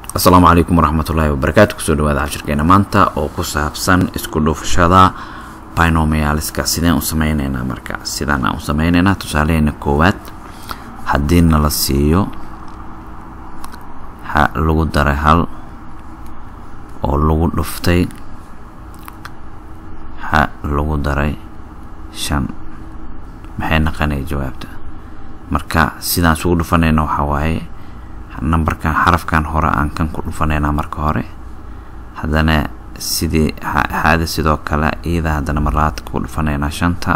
asalaamu calaykum waraxmatullaahi wabarakaatu kusoo dhawaada cashirkeena maanta oo ku saabsan isku dhufashada binomialska sideen u sameyneynaa marka sidaan aan u sameyneynaa tusaalaheena koowaad haddii nala siiyo ha lagu daray hal oo lagu dhuftay ha lagu daray shan maxay naqanaya jawaabta marka sidaan isugu dhufanayna waxaa waaye numberkan xarafkan hore aan kan ku dhufanaynaa marka hore haddana sidii xaada sidoo kale iyada haddana marlabaad ku dhufanaynaa shanta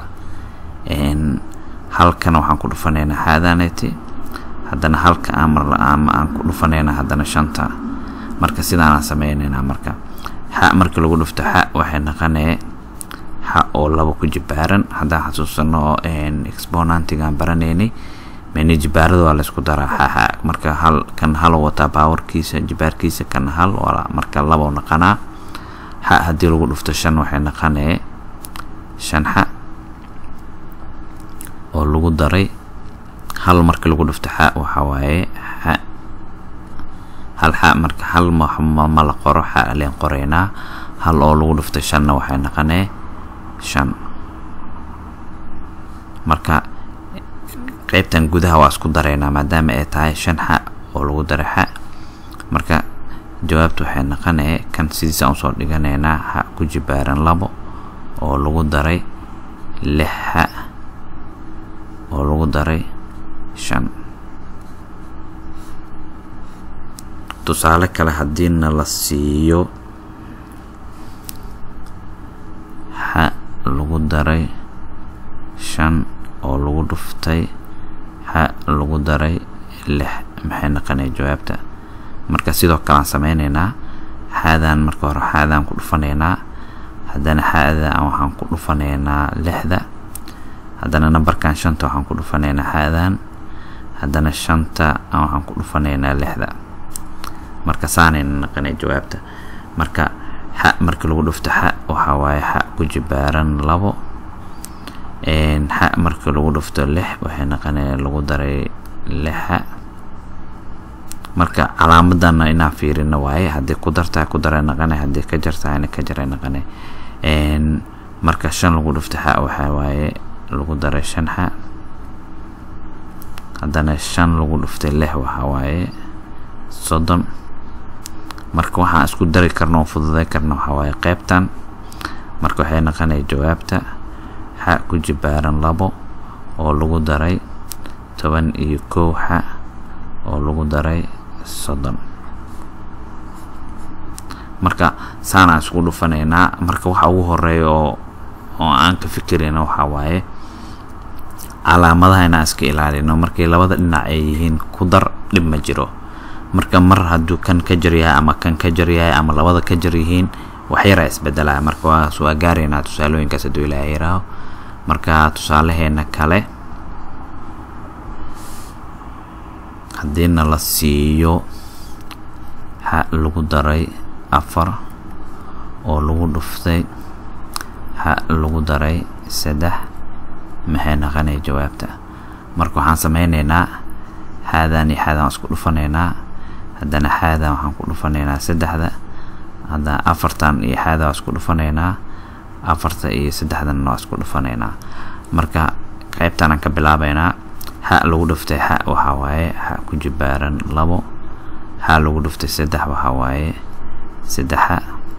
halkana waxaan ku dhufanaynaa xaadaneti haddana halka aan marama aan ku dhufanaynaa haddana shanta marka sidaanaan sameynaynaa marka xa markii lagu dhufto xa waxay naqanee xa oo laba ku jibaaran haddaan xasuusano exponantigaan baranaynay meni jibaarada waa laysku daraa xaxa marka hal kan halo wataa baawarkiisa jibaarkiisa kan hal waa marka labo naqanaa xa haddii lagu dhufto shan waxay naqanee shan xa oo lagu daray hal marka lagu dhufto xa waxaa waaye xa hal xa marka hal ma la qoro xa leen qoraynaa hal oo lagu dhufto shanna waxay naqanee shan marka qaybtan gudaha waa isku daraynaa maadaama ay tahay shan xa oo lagu daray xa marka jawaabta waxay naqanee kan sidiisa usoo dhiganaynaa xa ku jibaaran labo oo lagu daray lix xa oo lagu daray shan tusaale kale haddiina la siiyo xa lagu daray shan oo lagu dhuftay xa lagu daray lix maxay naqanaya jawaabta marka sidoo kale aan sameyneynaa xaadaan marka hore xaadaan ku dhufanaynaa haddana xaada waxaan ku dhufanaynaa lixda haddana nambarkan shanta waxaan ku dhufanaynaa xaadaan haddana shanta waxaan ku dhufanaynaa lixda marka saanayna naqanaya jawaabta marka xa markii lagu dhufto xa waxaa waaye xa ku jibaaran labo xa markii lagu dhufto lix waxay naqanaya lagu daray lixa marka calaamadana inaan fiirino waaye haddii ku dartaa ku daray naqane haddii ka jartahayna ka jaray naqane marka shan lagu dhufto xa waxaa waaye lagu daray shan xa haddana shan lagu dhuftay lix waxaa waaye soddon marka waxaan isku dari karno oo fududay karno waxaa waaye qeybtan marka waxay naqanaya jawaabta xa ku jibaaran labo oo lagu daray toban iyo kow xa oo lagu daray soddon marka saanaan isku dhufanaynaa marka waxa ugu horeeya oo oo aan ka fikirayna waxaa waaye calaamadaha inaan iska ilaalino markay labada dhinac ay yihiin ku dar dhib ma jiro marka mar hadduu kan ka jar yahay ama kan ka jar yahay ama labada ka jar yihiin waxyaraa isbedelaya marka waas waa gaaraynaa tusaalooyinkaas hadduu ilaaha yaraaho marka tusaalaheena kale haddiina la siiyo xa lagu daray afar oo lagu dhuftay xa lagu daray saddex maxay naqanaya jawaabta marka waxaan sameyneynaa xaadaan iyo xaadaan isku dhufanaynaa haddana xaadaan waxaan ku dhufanaynaa saddexda haddana afartan iyo xaada waa isku dhufanaynaa afarta iyo saddexdan waa isku dhufanaynaa marka qaybtan aan ka bilaabaynaa xa lagu dhuftay xa waxaa waaye xa ku jibaaran labo xa lagu dhuftay saddex waxaa waaye saddexa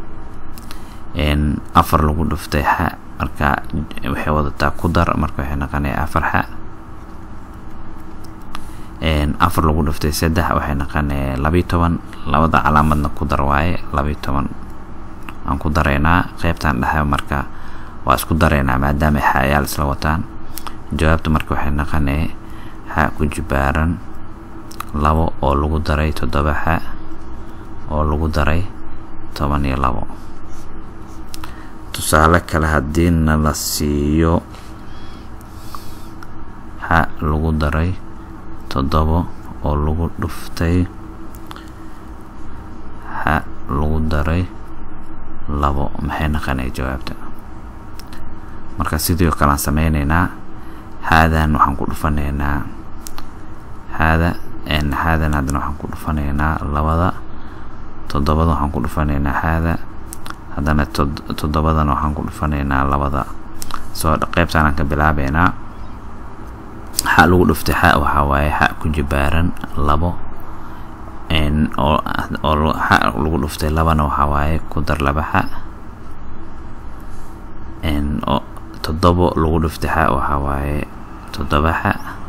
afar lagu dhuftay xa marka waxay wadataa ku dar marka waxay naqanaya afar xa afar lagu dhuftay saddex waxay naqanaya labiyo toban labada calaamadna ku dar waaye labiyo toban aan ku daraynaa qeybtan dhexe marka waa isku daraynaa maadaama xayaal isla wataan jawaabta marka waxay naqanee xa ku jibaaran labo oo lagu daray toddoba xa oo lagu daray toban iyo labo tusaale kale haddiina la siiyo xa lagu daray toddobo oo lagu dhuftay xa lagu daray labo maxay naqanaya jawaabta marka sidii oo kale aan sameyneynaa xaadan waxaan ku dhufanaynaa xaada xaadan haddana waxaan ku dhufanaynaa labada toddobada waxaan ku dhufanaynaa xaada haddana toddobadana waxaan ku dhufanaynaa labada soo qeybtaan aan ka bilaabeynaa xa lagu dhuftay xa waxaa waaye xa ku jibaaran labo oo oo xa lagu dhuftay labana waxaa waaye ku dar laba xa oo toddobo lagu dhuftay xa waxaa waaye toddoba xa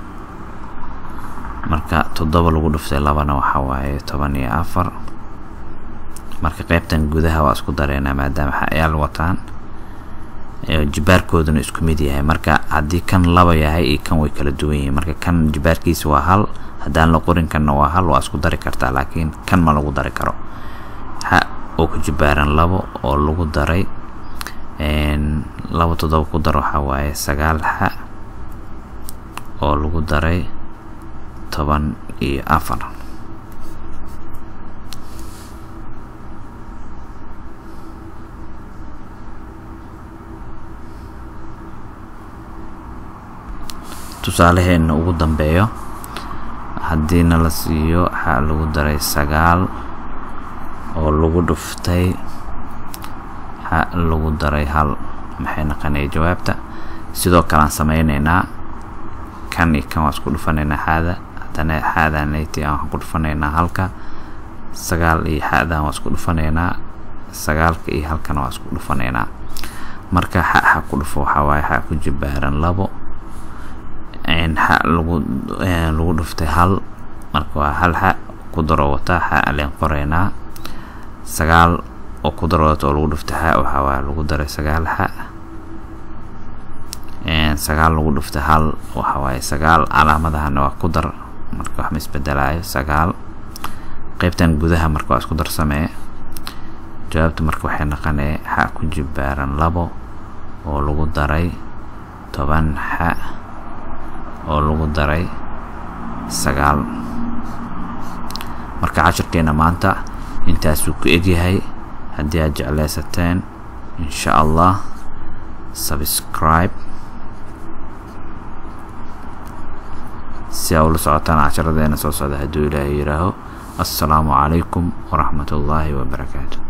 marka toddoba lagu dhuftay labana waxaa waaye toban iyo afar marka qeybtan gudaha waa isku dareynaa maadaama xayaal wataan jibaarkooduna isku mid yahay marka haddii kan laba yahay iyo kan way kala duwan yihiin marka kan jibaarkiisa waa hal haddaan la qorin kanna waa hal waa isku dari kartaa laakiin kan ma lagu dari karo xa oo ku jibaaran labo oo lagu daray laba toddoba ku dar waxaa waaye sagaal xa oo lagu daray toban iyo afar tusaalaheena ugu dambeeyo haddiina la siiyo xa lagu daray sagaal oo lagu dhuftay xa lagu daray hal maxay naqanaya jawaabta sidoo kale aan sameyneynaa kan iyo kan waa isku dhufanaynaa xaada haddana xaadanati aan ku dhufanaynaa halka sagaal iyo xaadan waa isku dhufanaynaa sagaalka iyo halkana waa isku dhufanaynaa marka xa xa ku dhufo waxaa waaye xa ku jibaaran labo xa lagu lagu dhuftay hal marka waa hal xa ku daro wata xa aleen qoreynaa sagaal oo ku daro wata oo lagu dhuftay xa waxaa waaye lagu daray sagaal xa sagaal lagu dhuftay hal waxaa waaye sagaal calaamadahana waa ku dar marka wax ma isbedelaayo sagaal qeybtan gudaha marka waa isku dar samee jawaabta marka waxay naqanee xa ku jibaaran labo oo lagu daray toban xa oo lagu daray sagaal marka cashirkeena maanta intaasuu ku egyahay haddii aad jecleysateen insha allah subscribe si aa ula socotaan casharadeena soo socda hadduu ilaahay yihaaho assalaamu calaykum waraxmat ullaahi wabarakaatu